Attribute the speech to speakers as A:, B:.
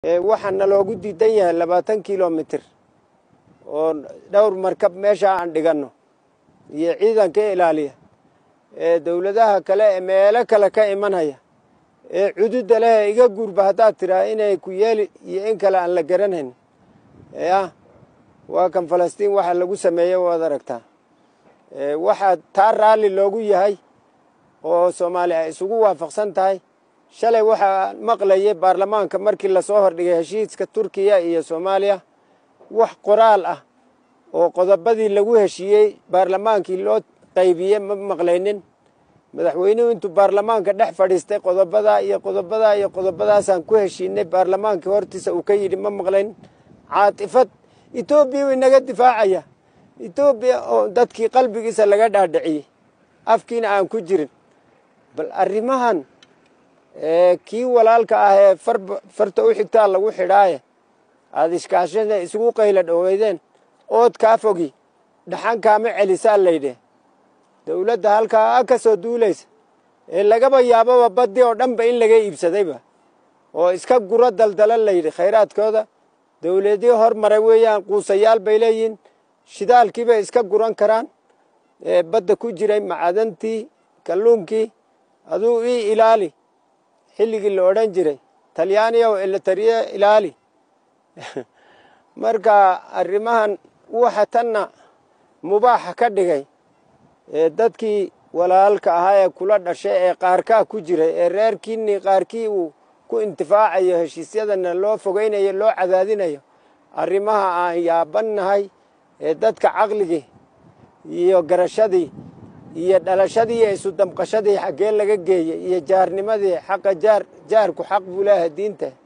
A: waxaa naloogu diidan yahay labaatan kilomitir oo dhowr markab meesha aan dhiganno iyo ciidanka ilaaliya ee dowladaha kale ee meelo kale ka imanaya ee cududa leh iga guurba haddaad tiraa inay ku yeeli iyo in kale aan la garanayn yah waa kan falastiin waxa lagu sameeyey waad aragtaa waxaa taa raalli loogu yahay oo soomaali ay isugu waafaqsan tahay shalay waxaa maqlayay baarlamaanka markii lasoo hordhigay heshiiska turkiya iyo soomaaliya wax qoraal ah oo qodobadii lagu heshiiyey baarlamaankii loo qaybiyey ma maqlaynin madaxweynuhu intuu baarlamaanka dhex fadhiistay qodobadaa iyo qodobadaa iyo qodobadaasaan ku heshiinay baarlamaanka hortiisa uu ka yidhi ma maqlayn caatifad etoobiya u inaga difaacaya etoobiya oo dadkii qalbigiisa laga dhaadhiciyey afkiina aan ku jirin bal arrimahan kii walaalka ah ee farta u xigtaa lagu xidhaaye aada ishkaashada isugu qayla dhoweydeen ood kaa fogi dhaxan kaama celisaa laydhe dowladda halkaa ka soo duulaysa ee lagaba yaababa baddi oo dhanba in laga iibsadayba oo iska guro daldala layidhi khayraadkooda dowladii hormaray weeyaan quusayaal bay leeyihiin shidaalkiibay iska guran karaan badda ku jiray macadantii kalluunkii aduu ii ilaali xilligii la odhan jiray talyaaniyaw elatariye ilaali marka arrimahan waxa tanna mubaaxa ka dhigay dadkii walaalka ahaa ee kula dhashay ee qaarkaa ku jiray ee reerkiinii qaarkii uu ku intifaacayo heshiisyadana loo fogeynayo loo cadaadinayo arrimaha aan yaabannahay ee dadka caqligii iyo garashadii iyo dhalashadii iyo isu damqashadii xaggee laga geeyey iyo jaarnimadii xaqa jaar jaarku xaq buu leeyahay diinta